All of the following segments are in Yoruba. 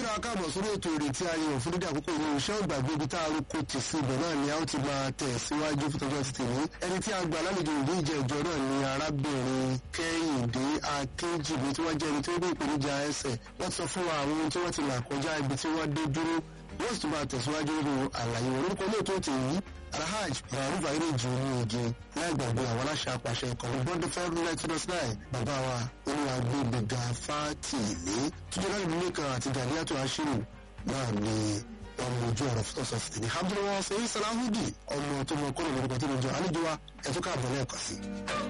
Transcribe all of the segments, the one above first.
kíra káàbọ̀ sórí ètò ìrètí ayé òfin dídí àkókò ìlú iṣẹ́ ògbàgbé ibi tá a rúkọ tì sí ibẹ̀ náà ni a ó ti máa tẹ̀ síwájú fún tọjọ́ ti tèmi ẹni tí a gbà lálejò ìdí ìjẹ́ ìjọ náà ni arábìnrin kẹ́hìndé akínjìbí tí wọ́n jẹ́ ẹni tí ó gbé ìpèníjà ẹsẹ̀ wọ́n sọ fún wa àwọn ohun tí wọ́n ti là kọjá ibi tí wọ́n dé dúró wọ́n sì tún máa tẹ̀síwájú nínú àlàyé wọn lórúkọ ilé ètò ètò yìí alhaj maruf ayélujú ní oge láì gbàgbé àwọn aláṣẹ apàṣẹ ìkànnì bọ́ndé fẹ́ẹ́ nílẹ̀ tí lọ́sí náà bàbá wa olúwa gbẹ̀gbẹ̀gà fátìlé tójú láì nílé kan àti gàdíyàtọ̀ àṣírí náà ni ọmọ ojú ọ̀rọ̀ fún ọ̀sán fìtìní abdulrahman sèyí salahudi ọmọ tó mọ kọ́nà lórúkọ tó lè jọ àlejò wa ẹ̀tọ́ káàbọ̀ lẹ́ẹ̀kan sí.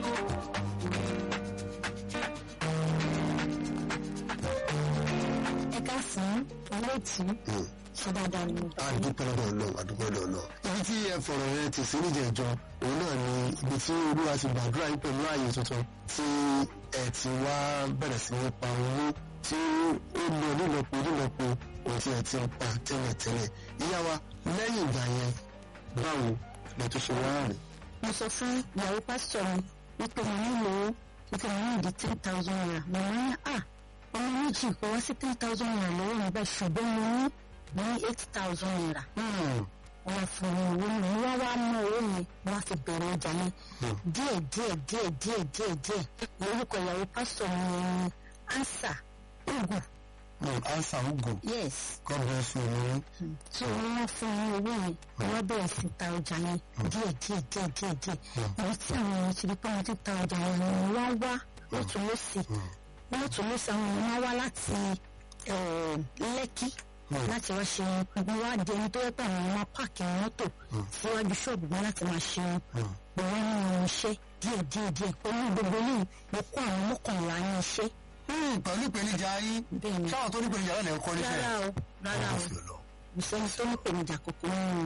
ẹ ká sàn olóòtú ṣe dáadáa ni mo bá yín. adúpẹ́ lọ́dọ̀ ọlọ́run adúpẹ́ lọ́dọ̀ ọlọ́run. ibi tí ẹ fọ̀rọ̀ yẹn ti sí níjẹ̀jọ òun náà ni ibi tí olúwa ti gbàdúrà yín pẹ̀lú ààyè tuntun tí ẹ ti wá bẹ̀rẹ̀ sí ní pa owó tí ó lọ nílọ́po nílọ́po òun tí ẹ ti ń pa tẹ́lẹ̀tẹ́lẹ̀. ìyá wa lẹ́yìn ìgbà yẹn báwo lẹ tó ṣe wá rìn. mo sọ fún ìyàwó pásítọ̀ mi wípé mo nílò wípé mo ní ìdí ten thousand naira mo ní à ọmọ méjì kò wá sí ten thousand naira lọ́wọ́ mi báyìí ṣùgbọ́n mo ní mo ní eight thousand naira wọ́n fún mi owó mi wọ́n wá mú owó mi wọ́n fi bẹ̀rẹ̀ ọjà mi díẹ̀ díẹ̀ díẹ̀ díẹ̀ díẹ̀ díẹ̀ lórúkọ ìyàwó pásítọ̀ mi ni ansa ogun ansa ogun yes god bless you ni. tí wọ́n fún mi owó yẹn wọ́n bẹ̀rẹ̀ sí ta ọjà yẹn díẹ̀ díẹ̀ díẹ̀ díẹ̀ díẹ̀ èyí tí àwọn èèyàn ti rí pé wọ́n ti ta ọjà yẹn ni wọ́n wá lọ́tún lọ́sì lọ́tún lọ́sì àwọn èèyàn wá wá láti eh, lẹ́kí láti wá ṣe gbogbo wá di ẹni tó yẹ pé àwọn ọmọ páàkì mọ́tò síwájú ṣọ́ọ̀bù wọn láti máa ṣe gbogbo wọn nínú iṣẹ́ díẹ̀ díẹ̀ díẹ̀ pẹ̀lú gbogbo yìí mo kó àwọn mọ́kànlá ní iṣẹ́ pẹ̀lú ìpèníjà yín bẹ́ẹ̀ ni sáwọn tó ní ìpèníjà náà lè kọ́ níṣẹ́. rárá o rárá o kò sẹ́ni tó ní ìpèníjà kòkó nínú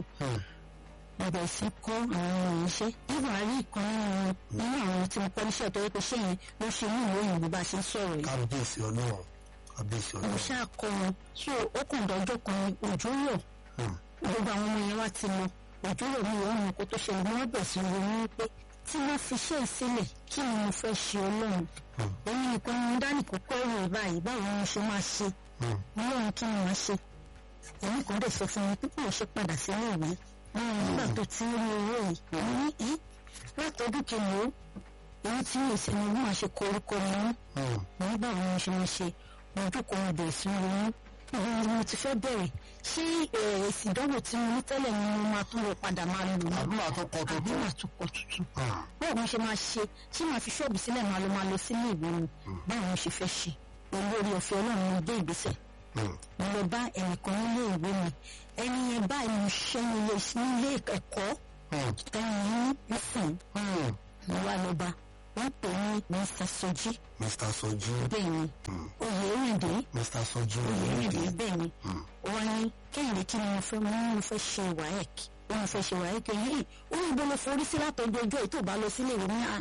bẹ̀rẹ̀ sí kọ́ àwọn ọmọ iṣẹ́ nígbà rí ìkan nínú àwọn tí mo kọ́ níṣẹ́ tó yẹ pé ṣé yẹn ló ṣe ní ìwé òyìnbó bá a ṣe ń sọ̀rọ̀ yìí kábíyèsí ọlọ́run kábíyèsí mo ọlọ́run. ṣáà kọ́ wọn tí ó kàn dọ́jọ́ kan òjò rọ̀ gbogbo àwọn ọmọ yẹn wá ti lọ òjò rọ̀ mi ìwọ́n mi kó tó ṣẹlẹ̀ mo wá bẹ̀rẹ̀ sí ronú wípé tí wọ́n fi ṣe ìsílẹ̀ kí ni mo fẹ́ ṣe ọlọ́run èmi nìkan ni mo dá nìkan kọ́ ẹ̀rọ ìbáyìí báwo ni mo ṣe máa ṣe ọlọ́run kí ni màá ṣe èmi kan dẹ̀ sọ fún mi pé kí mo ṣe padà sílé ìwé wọn nígbà tó ti ń rí owó yìí mo ní í látọdún kìíní o èyí tí mi sì ni wọ́n máa ṣe kọ orúkọ mi mú mo ní báwo ni mo ṣe máa ṣe mo jókòó mo bẹ̀rẹ̀ sí ronú ìwọ ni mo ti fẹ́ bẹ̀rẹ̀ ṣé eh, èsì ìdánwò tí mo ní tẹ́lẹ̀ ni mo máa tún lọ padà máa lò ní àbí màá tó kọ àbí tuntun. màá tún kọ tuntun báwo mo ṣe máa ṣe ṣé màá fi ṣọ́ọ̀bù sílẹ̀ máa lọ máa lọ sílé ìwé mi báwo mo ṣe fẹ́ ṣe olórí ọ̀fẹ́ ọlọ́run mo gbé ìgbésẹ̀ mo lọ bá ẹnìkan nílé ìwé mi ẹni yẹn báyìí mo ṣiṣẹ́ nílé nílé ẹ̀kọ́ tẹ́yìn ní nísìn mo wá lọ bá wọ́n pè ní mr soji mr soji bẹ́ẹ̀ ni oyè èrìndé mr soji oyè èrìndé bẹ́ẹ̀ ni wọ́n ní kẹ́hìndé kí ni mo fẹ́ mo ní mo fẹ́ ṣe waec ó mo fẹ́ ṣe waec yìí ó ní ibo mo forí sí látọjú ọjọ́ èyí tó bá lọ sílé ìwé ní à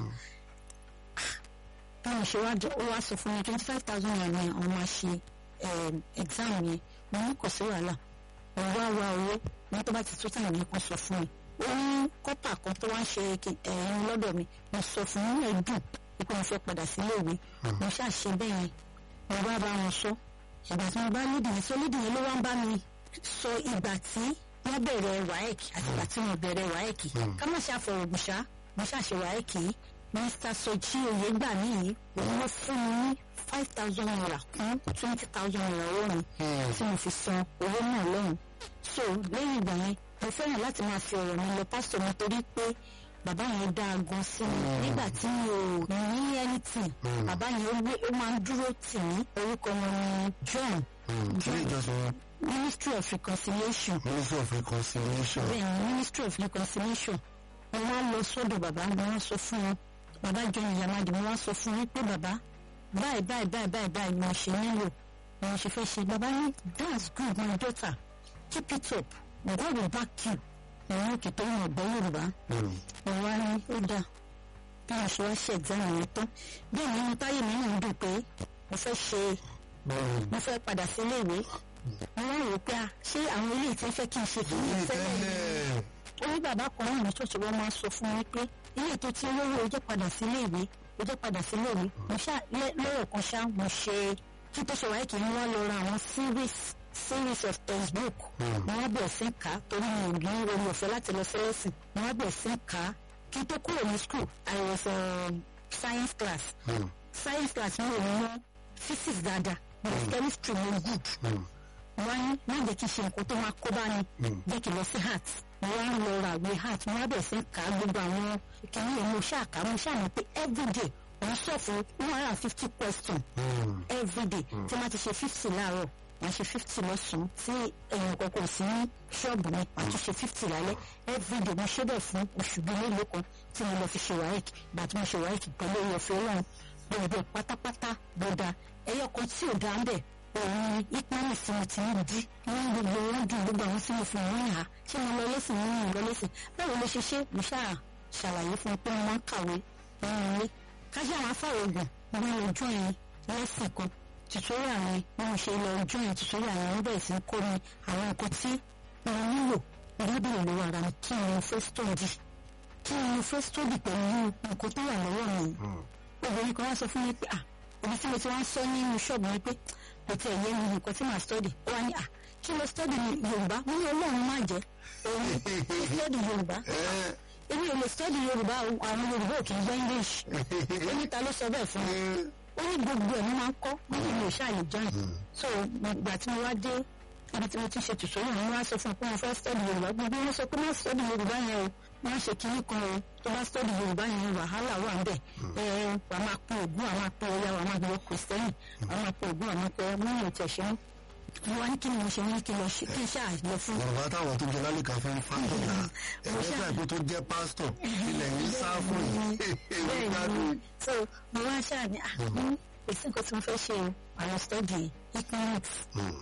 báwo ṣe wá jẹ ó wá sọ fún mi twenty five thousand naira ni àwọn máa ṣe um, exam yẹn mo ní kò sí wàhálà mo wá wá owó ní tó bá ti tó tàn ní kan sọ fún mi ó ní kọ́pà kan tó wá ń ṣe ẹ̀rín lọ́dọ̀ mi mo sọ fún mi ẹ̀ dùn pé mo fẹ́ padà sílé ìwé mo ṣàṣe bẹ́ẹ̀ yẹn mo bá bá wọn sọ ìgbà tí mo bá lédè yẹn sọ lédè yẹn ló wá ń bá mi sọ ìgbà tí wọ́n bẹ̀rẹ̀ waec àti ìgbà tí wọ́n bẹ̀rẹ̀ waec ká má ṣe àfọwọ́gùn ṣá mo ṣàṣe waec yìí mr soji oyègbà mi yìí òun ló fún mi ní five thousand naira kún twenty thousand naira owó mi tí mo fi san owó náà lọ́hùn so lẹ́yìn ìgbà yẹn mo fẹ́ràn láti máa fi ọ̀rọ̀ mi lọ pásítọ̀ mi torí pé bàbá yẹn dá a gan sí mi nígbà tí mi ò ní anything bàbá yẹn ó gbé- ó máa ń dúró tì mí orúkọ wọn ni john ilé ìjọsìn wọn ministry of reconciliation ministry of reconciliation. bẹ́ẹ̀ ni ministry of reconciliation mo wá lọ sọ́dọ̀ bàbá mo wá sọ fún wọn bàbá john yamadi mo wá sọ fún wọn pé bàbá báyìí báyìí báyìí báyìí báyìí mo ṣe nílò mo ṣe fẹ́ ṣe bàbá ní that's good my daughter keep it up God will back you ẹ̀rọ òkè tó ń ọ̀gbẹ́ yorùbá mo wá ní ó dáa bí mo ṣe wá ṣe exam yẹn tán bẹ́ẹ̀ ni mo táyé mi náà dùn pé mo fẹ́ ṣe mo fẹ́ padà sílé ìwé mo wá rò pé ah, ṣé àwọn ilé ìtẹ́ fẹ́ kí n ṣe kí n ilé tẹ́lẹ̀ ni tẹ́lẹ̀ orí bàbá kan náà ní ṣọ́ọ̀ṣì wọn máa sọ fún mi pé ilé tó ti lówó o jẹ́ padà sílé ìwé o jẹ́ padà sílé ìwé mo ṣá lẹ́- lọ́rọ̀ kan ṣá mo ṣe kí tó ṣe wáyé kì í wọ́n lọ ra àwọn series series of textbook mo wá bẹ̀rẹ̀ sí kà á torí mi ò ní orí ọ̀fẹ́ láti lọ sí lesson mo wá bẹ̀rẹ̀ sí kà á kí n tó kúrò ní school I was um, science class science class mi ò mọ physics dáadáa but chemistry mo good wọ́n ní má jẹ́ kí n ṣe nǹkan tó máa kó bá ní jẹ́ kí n lọ sí heart mo wá ń lọ ra àwé heart mo wá bẹ̀rẹ̀ sí kà á gbogbo àwọn kìnìún yẹn mo ṣáà kà á mo ṣáà mọ̀ pé everyday òun sọ fún one hundred and fifty question everyday tí wọ́n ti ṣe fifty láàárọ̀ wọ́n ṣe fifty lọ́sàn-án tí èèyàn kankan sí ní ṣọ́ọ̀bù mi wọ́n tún ṣe fifty lálẹ́ everyday mo ṣe bẹ̀ fún oṣù bíi mélòó kan tí mo lọ fi ṣe wáyẹ̀k ìgbà tí mo ṣe wáyẹ̀k pẹ̀lú orí ọ̀fẹ́ ọlọ́run gbogbo pátápátá ló da ẹyọ kan tí ò dá ń bẹ̀ òun ìpínlẹ̀ sí mo ti ń di wọ́n gbogbo wọn dùn gbogbo àwọn tí mo fi wọ́n yà á ṣé mo lọ lẹ́sìn mo ń lọ lẹ́sìn báwo ló ṣe ṣe mo ṣáà ṣàlàyé fún un pé wọ́n máa ń kàwé nínú ilé kájà àwọn afáwọ̀gùn wọ́n lọ join lẹ́sìn kan tutorial yẹn bí mo ṣe lọ join tutorial yẹn wọ́n bẹ̀rẹ̀ sí kọ́ mi àwọn nǹkan tí wọ́n nílò lábẹ́rẹ̀ lọ́wọ́ ara mi kí ni mo fẹ́ study kí ni mo fẹ́ study pẹ̀lú nǹkan tó wà lọ́wọ́ mi obìnrin kan wá sọ fún mi pé ah ibi tí mo ti wá ń sọ nínú ṣọ́ọ̀bù mi pé kò tiẹ̀ yé mi nǹkan tí màá study ó wá ní ah kí ló study ní Yorùbá mo ní Ọlọ́run má jẹ́ òun ló study Yorùbá èmi ò lè study Yorùbá àwọn Yorùbá ò kì í gbọ́ English oníta ló sọ bẹ́ẹ̀ fún mi ó ní gbogbo ẹ̀ mo máa ń kọ́ mo ní mi ò ṣàlè join so ìgbà tí mo wá dé ibi tí mo ti ṣe tùsọ̀ yìí wọ́n wá sọ fún un pé wọ́n fẹ́ study Yorùbá gbogbo wọn sọ pé wọ́n study Yorùbá yẹn o wọ́n ṣe kinní kan o tó bá study Yorùbá yẹn wàhálà wà ń bẹ̀ ẹ wà máa pín ogún àwọn apẹ́ ọ̀yà wà máa gbọ́ kìrìsìtẹ́nì wà máa pín ogún àwọn apẹ́ wọ́n yóò tẹ̀ ṣe wọ́n wá ní kí ni mo ṣe wọ́n ní kí lọ ṣe kí n ṣáà lọ fún. Yorùbá táwọn tó jẹ lálùkà fún fáńtọ̀nà ẹgbẹ́ gbàgbé tó jẹ́ pásítọ̀ ilẹ̀ yìí sá fún yìí. bẹ́ẹ̀ni so mo wá ṣáà ní àmú èsì nǹkan tí mo fẹ́ ṣe àwọn study economics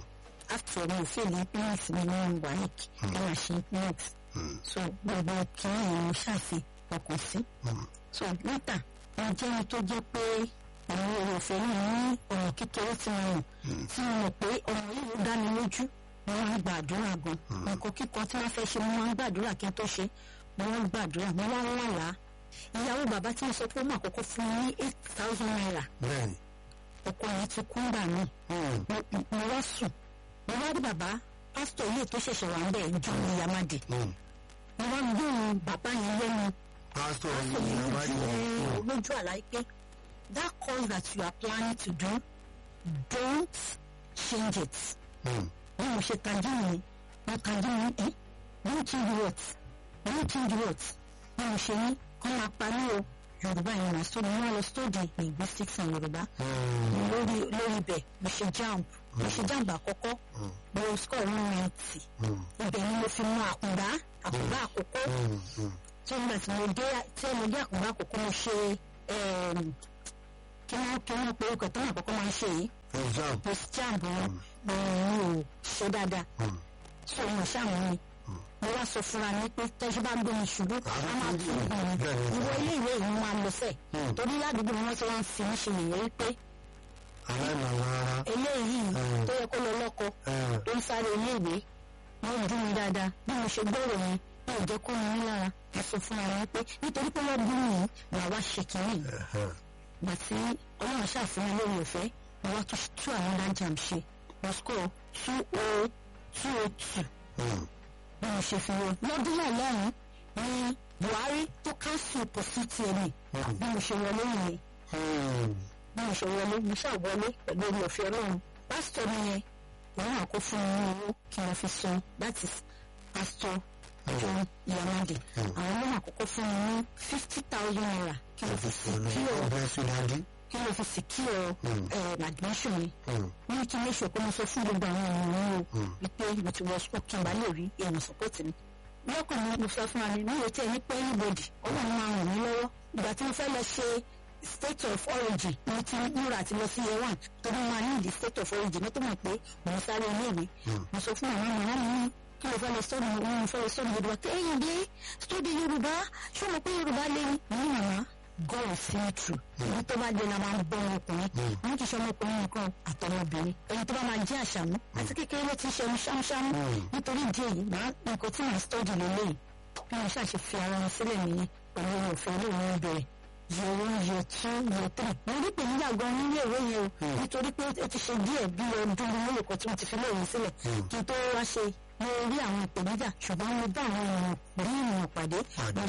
after mi ò fẹ́ lè economics mi ní WAEC ẹ máa ṣe economics so gbogbo kìíní ni mo ṣàfi ọkàn sí so níta mo jẹ́ ẹni tó jẹ́ pé àwọn èrò ọ̀fẹ́ náà ní ọ̀nà kékeré tí wọ́n mọ̀ tí wọ́n mọ̀ pé ọ̀nà yìí ló dá mi lójú mo máa ń gbàdúrà gan nǹkan kíkan tí wọ́n fẹ́ ṣe mo máa ń gbàdúrà kí n tó ṣe mo máa ń gbàdúrà mo máa ń wàlá ìyàwó bàbá tí mo sọ pé ó mà kọ́kọ́ fún mi ní eight thousand naira bẹ́ẹ̀ni. ọkọ yẹn ti kú gbà mí mo wá sùn mo wá rí bàbá pásítọ̀ ilé tó ṣẹ̀ṣẹ̀ wà ń bẹ̀ jọ ní yamadi mo wá gbóhùn bàbá yẹn lẹ́nu pásítọ̀ pásítọ̀ yìí yẹn bá yẹ lójú lójú àlàyé pé that course that you are planning to do don't change it bí mo ṣe tajú mi mo tajú mi ẹ don't change what don't change what bí mo ṣe ní kọ́ máa parí o yorùbá yẹn náà sọ mo wá lọ study linguistics and yorùbá lórí lórí ibẹ̀ mo ṣe jamb mo ṣe jamb àkọ́kọ́ mo score one ninety ibẹ̀ ni mo fi mọ àkùnbá àkùnbá àkọ́kọ́ tí mo tí mo dé tí mo dé àkùnbá àkọ́kọ́ mo ṣe kí wọ́n kí wọ́n pe ọkọ̀ tó náà àkọ́kọ́ máa ń ṣe yìí exam post jamb wọn mo ò ṣe dáadáa so mo ṣàmù mi mo wá sọ fúnra mi pé tẹ́jú bá gbé mi ṣubú a máa tún gbọ̀n mi ìwọ ilé ìwé yìí máa lọ sẹ̀ torí ládùúgbò ni wọ́n ti wọ́n fi mí ṣe nìyẹn wípé aláìmọ̀lá ara eléyìí tó yẹ kó lọ lọ́kọ tó ń sáré ilé ìwé wọ́n dún mi dáadáa bí mo ṣe gbọ́rọ̀ yẹn bí ò jẹ́ kó mi ní lára mo sọ fúnra mi pé nítorí pé wọ́n dún mi yìí màá wá ṣe kìíní gbà tí ọlọ́run ṣàfihàn lórí ọ̀fẹ́ mo wá tún tú àwọn dájàm ṣe mo score two oh two oh two bí mo ṣe fi wọn lọ́dún náà lọ́rùn ní Buhari tó cancel pọ̀sítì ẹ̀mí bí mo ṣe wọlé nìyẹn bí mo ṣe wọlé mo ṣáà wọlé pẹ̀lú orí ọ̀fẹ́ ọlọ́run pásítọ̀ mi yẹn òun àkó fún mi ní owó kí wọ́n fi san that is pásítọ̀ John Yamade àwọn ọlọ́run àkọ́kọ́ fún mi ní fifty thousand naira kí wọ́n fi secure ọbẹ̀ sùdàdí. kí wọ́n fi secure um, admission mi wọ́n ní kí n léṣe pé mo sọ fún gbogbo àwọn ènìyàn o wípé mo ti wọ school kí n bá lè rí èèyàn support mi lọ́kùnrin mo sọ fún wa ní mi ò tí ẹ ní pé anybody ọlọ́run máa ràn mí lọ́wọ́ ìgbà tí mo fẹ́ lọ ṣe state of origin mo ti múra àti lọ sí year one torí mo máa ní ìdí state of origin mo tó mọ̀ pé mo ń sáré iléèwé mo sọ fún àwọn ọmọ mi ní kí ló fẹ́ lọ sọ́ọ̀dì mo mo fẹ́ lọ sọ́ọ̀dì yorùbá kí ẹ̀yìn dé sọ́ọ̀dì yorùbá ṣé o mọ̀ pé yorùbá lé ní ní màmá god see me through ibi tó bá dé la máa ń bọ́ ọmọkùnrin wọn kì í ṣe ọmọkùnrin nìkan àtọmọbìnrin ẹni tó bá máa jẹ́ àṣàmú àti kékeré ló ti ṣe ẹnu ṣámúṣámú nítorí ìdí èyí màá nǹkan tí màá sọ́ọ̀dì lélẹ́yìí bí wọ́n ṣàṣe fi ara wọn sílẹ̀ nìyẹn pẹ̀lú òfin olóòórùn bẹ̀rẹ̀ year one year two year three mo rí ìpèníjà gan nílé ìwé yẹn o nítorí pé ó ti ṣe díẹ̀ bí ọdún mélòó kan tí mo ti fi léèwé sílẹ̀ kí n tó wá ṣe mo rí àwọn ìpèníjà ṣùgbọ́n mo bá àwọn èèyàn rí ìmọ̀ pàdé mo